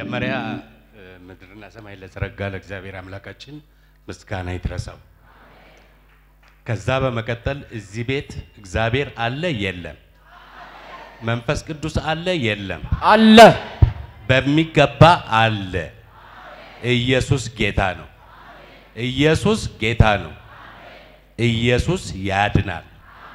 መጀመሪያ እ፣ ምድርና ሰማይ ለዘረጋ ለእግዚአብሔር አምላካችን ምስጋና ይድረሰው። ከዛ በመቀጠል እዚህ ቤት እግዚአብሔር አለ የለም? መንፈስ ቅዱስ አለ የለም? አለ በሚገባ አለ። ኢየሱስ ጌታ ነው። ኢየሱስ ጌታ ነው። ኢየሱስ ያድናል።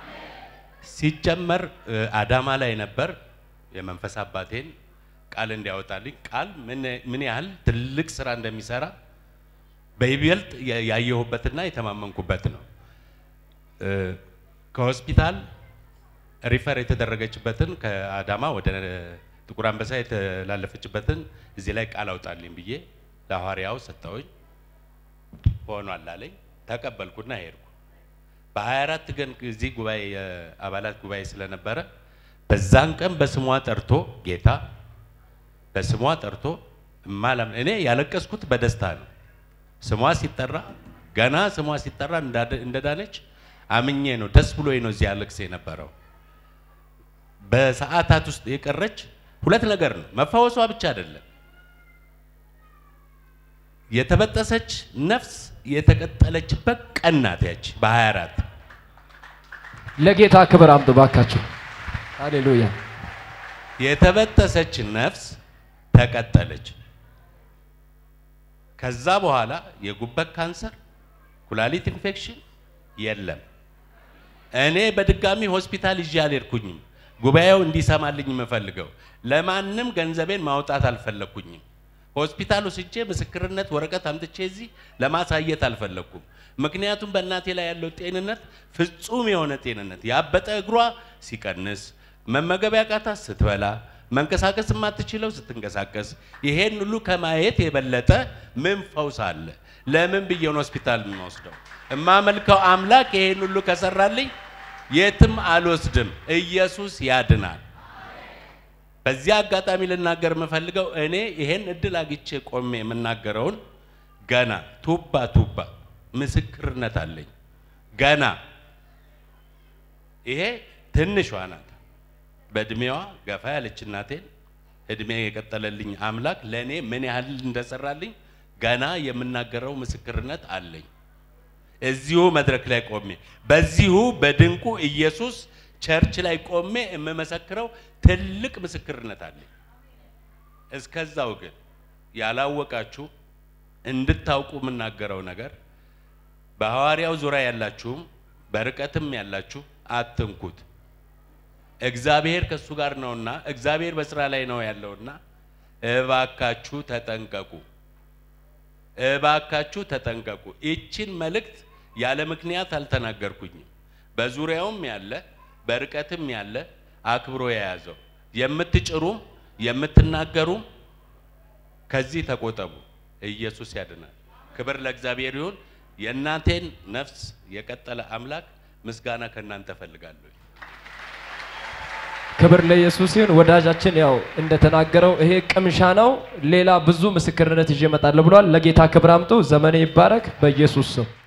ሲጀመር እ፣ አዳማ ላይ ነበር የመንፈስ አባቴን ቃል እንዲያወጣልኝ ቃል ምን ምን ያህል ትልቅ ስራ እንደሚሰራ በይበልጥ ያ- ያየሁበትና የተማመንኩበት ነው። እ፣ ከሆስፒታል ሪፈር የተደረገችበትን ከአዳማ ወደ ጥቁር አንበሳ የተላለፈችበትን እዚህ ላይ ቃል አውጣልኝ ብዬ ለሐዋርያው ሰጠውኝ። ሆኗል አለኝ። ተቀበልኩና ሄድኩ። በ24 ቀን እዚህ ጉባኤ የአባላት ጉባኤ ስለነበረ በዛን ቀን በስሟ ጠርቶ ጌታ በስሟ ጠርቶ እማላም እኔ ያለቀስኩት በደስታ ነው። ስሟ ሲጠራ ገና ስሟ ሲጠራ እንዳደ- እንደዳነች አምኜ ነው ደስ ብሎኝ ነው እዚህ ያለቅስ የነበረው። በሰዓታት ውስጥ የቀረች ሁለት ነገር ነው። መፈወሷ ብቻ አይደለም፣ የተበጠሰች ነፍስ የተቀጠለችበት ቀን ናት ያች በ24 ለጌታ ክብር አምጡ ባካችሁ። ሃሌሉያ የተበጠሰች ነፍስ ተቀጠለች። ከዛ በኋላ የጉበት ካንሰር፣ ኩላሊት ኢንፌክሽን የለም። እኔ በድጋሚ ሆስፒታል ይዤ አልሄድኩኝም። ጉባኤው እንዲሰማልኝ የምፈልገው ለማንም ገንዘቤን ማውጣት አልፈለግኩኝም። ሆስፒታል ወስጄ ምስክርነት ወረቀት አምጥቼ እዚህ ለማሳየት አልፈለግኩም። ምክንያቱም በእናቴ ላይ ያለው ጤንነት ፍጹም የሆነ ጤንነት፣ ያበጠ እግሯ ሲቀንስ፣ መመገብ ያቃታት ስትበላ፣ መንቀሳቀስ የማትችለው ስትንቀሳቀስ፣ ይሄን ሁሉ ከማየት የበለጠ ምን ፈውስ አለ? ለምን ብዬን ሆስፒታል የምወስደው? እማመልከው አምላክ ይሄን ሁሉ ከሰራልኝ የትም አልወስድም። ኢየሱስ ያድናል። በዚህ አጋጣሚ ልናገር የምፈልገው እኔ ይሄን እድል አግቼ ቆሜ የምናገረውን ገና ቱባ ቱባ ምስክርነት አለኝ። ገና ይሄ ትንሿ ናት። በእድሜዋ ገፋ ያለች እናቴን እድሜ የቀጠለልኝ አምላክ ለእኔ ምን ያህል እንደሰራልኝ ገና የምናገረው ምስክርነት አለኝ። እዚሁ መድረክ ላይ ቆሜ በዚሁ በድንቁ ኢየሱስ ቸርች ላይ ቆሜ የምመሰክረው ትልቅ ምስክርነት አለኝ። እስከዛው ግን ያላወቃችሁ እንድታውቁ የምናገረው ነገር በሐዋርያው ዙሪያ ያላችሁም በርቀትም ያላችሁ አትንኩት። እግዚአብሔር ከእሱ ጋር ነውና እግዚአብሔር በስራ ላይ ነው ያለውና እባካችሁ ተጠንቀቁ። እባካችሁ ተጠንቀቁ። ይችን መልእክት ያለ ምክንያት አልተናገርኩኝም። በዙሪያውም ያለ በርቀትም ያለ አክብሮ የያዘው የምትጭሩም የምትናገሩም ከዚህ ተቆጠቡ። ኢየሱስ ያድናል። ክብር ለእግዚአብሔር ይሁን። የእናቴን ነፍስ የቀጠለ አምላክ ምስጋና ከእናንተ እፈልጋለሁ። ክብር ለኢየሱስ ይሁን። ወዳጃችን ያው እንደተናገረው ይሄ ቅምሻ ነው። ሌላ ብዙ ምስክርነት ይዤ እመጣለሁ ብሏል። ለጌታ ክብር አምጡ። ዘመኔ ይባረክ በኢየሱስ ስም